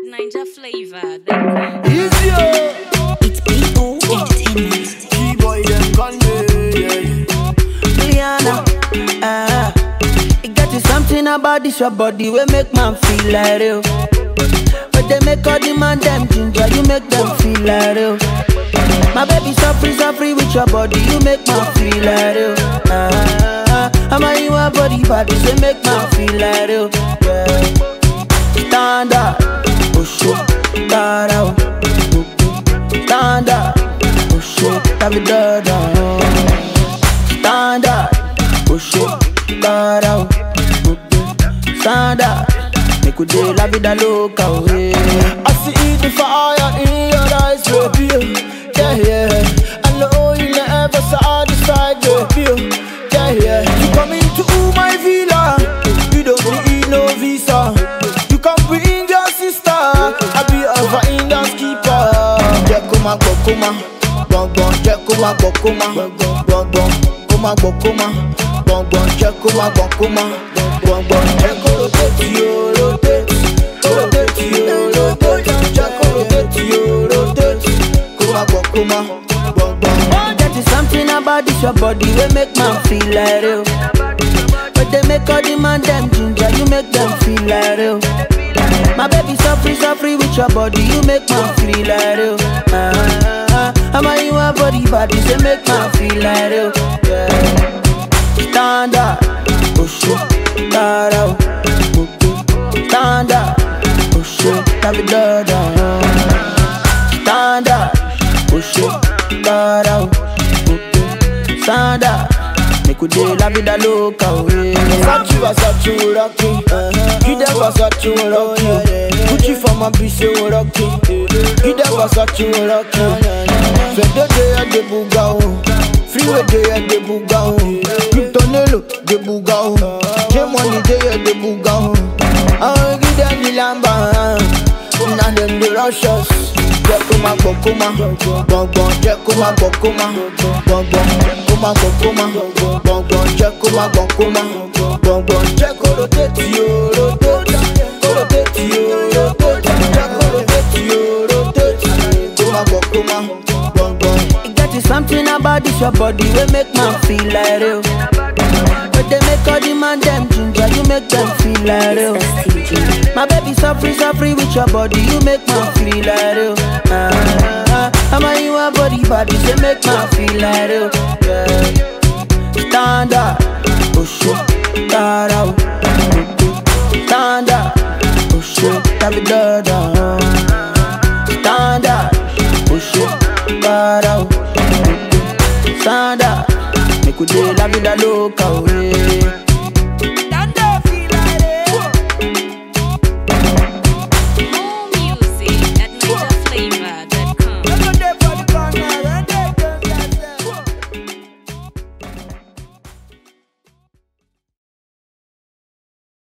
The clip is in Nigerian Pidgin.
Ninja flavor. Then Easy, oh. It's P.O. Entertainment. Keyboy, them call me. Yeah. Liana, ah, it got you something about this your body we make man feel like real. But they make all the man them ginger, you make them feel like real. My baby so free, so free with your body, you make man feel like real. Ah, I'm a you a body body, say make man feel like real. Yeah. Stand up, push it, stand out, stand up, push it, have it done. Stand up, push it, stand out, stand up. Make we dey la vida loca, way. I see the fire in your eyes, baby. Yeah, yeah. I know you never satisfied, baby. Yeah, yeah. You come into my villa, you don't need no visa. You can bring your sister, I be a finance keeper. Jẹ́ kó máa gbọ́ kó máa gbọ̀ngbọ̀n, jẹ́ kó máa gbọ́ kó máa gbọ̀ngbọ̀n, kó máa gbọ́ kó máa gbọ̀ngbọ̀n, jẹ́ kó máa gbọ́ kó máa gbọ̀ngbọ̀n, jẹ́ kó rotate yo, rotate, rotate yo, rotate, jẹ́ kó rotate yo, rotate, kó máa gbọ́ kó máa gbọ̀ngbọ̀n. Get you something about this your body we make man feel like real. But they make all the man them ginger, you make them feel like real. My baby so free, so free with your body, you make man feel like real. Ah, I'm a you a body body, say make man feel like real. Yeah. Stand up, push it, stand out, stand up, push it, have it done. Stand up, push it, stand out, stand up. Make we dey la vida loca, way. Versace, Versace, we rockin'. Give them Versace, we rockin'. Gucci for my bitch, say we rockin'. Give them Versace, we rockin'. Fede dey at the buga, oh. Freeway dey at the buga, oh. Cryptonello, the buga, oh. J-Money dey at the buga, oh. I wanna give them the lamba, now them the rush us. Jẹ́ kó máa gbọ́ kó máa gbọ̀ngbọ̀n, jẹ́ kó máa gbọ́ kó máa gbọ̀ngbọ̀n, kó máa gbọ́ kó máa gbọ̀ngbọ̀n, jẹ́ kó máa gbọ́ kó máa gbọ̀ngbọ̀n, jẹ́ kó rotate yo, rotate, kó rotate yo, rotate, jẹ́ kó rotate yo, rotate, kó máa gbọ́ kó máa gbọ̀ngbọ̀n. It got you something about this your body we make man feel like real. But they make all the man them ginger, you make them feel like real. My baby so free, so free with your body, you make man feel like real. Ah, I'm a you a body body, say make man feel like real. Yeah. Stand up, push it, stand out, stand up, push it, have it done. Stand up, push it, stand out, stand up. Make we dey la vida loca, way.